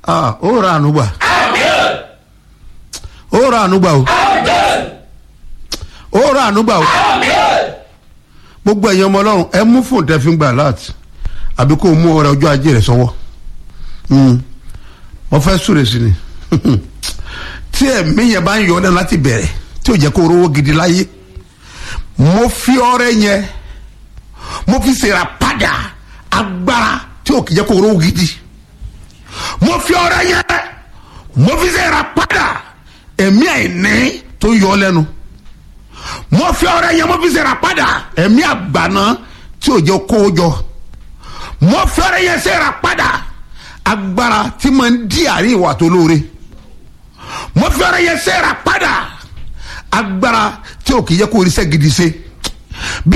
ah ó ra àánú gbà ó ra àánú gbà o ó ra àánú gbà o gbogbo ẹ̀yin ọmọ ọlọ́run ẹ mú fóònù tẹ́ fi ń gbà láti àbí kó o mú ọrẹ ọjọ́ ajé rẹ sọ́wọ́ mo fẹ́ súre sí ni tí ẹ̀mí yẹn bá ń yọ ọ́ lẹ́nu láti bẹ̀rẹ̀ tí ò jẹ́ kó o rówó gidi láyé mo fi ọrẹ yẹn mo fi ṣèrà padà agbára tí ò kì í jẹ́ kó o rówó gidi mo fi ọrẹ yẹn mo fi ṣèrà padà ẹ̀mí àìní tó ń yọ ọ́ lẹ́nu mo fi ọrẹ yẹn mo fi ṣèrà padà ẹ̀mí àgbàná tí ò jẹ́ kó o jọ mo fi ọrẹ yẹn ṣèrà padà agbára tí mo ń di àárín ìwà tó lóore mo fi ọrẹ yẹn ṣèrà padà agbára tí ò kì í jẹ́ kó o rí sẹ́ gidi ṣe.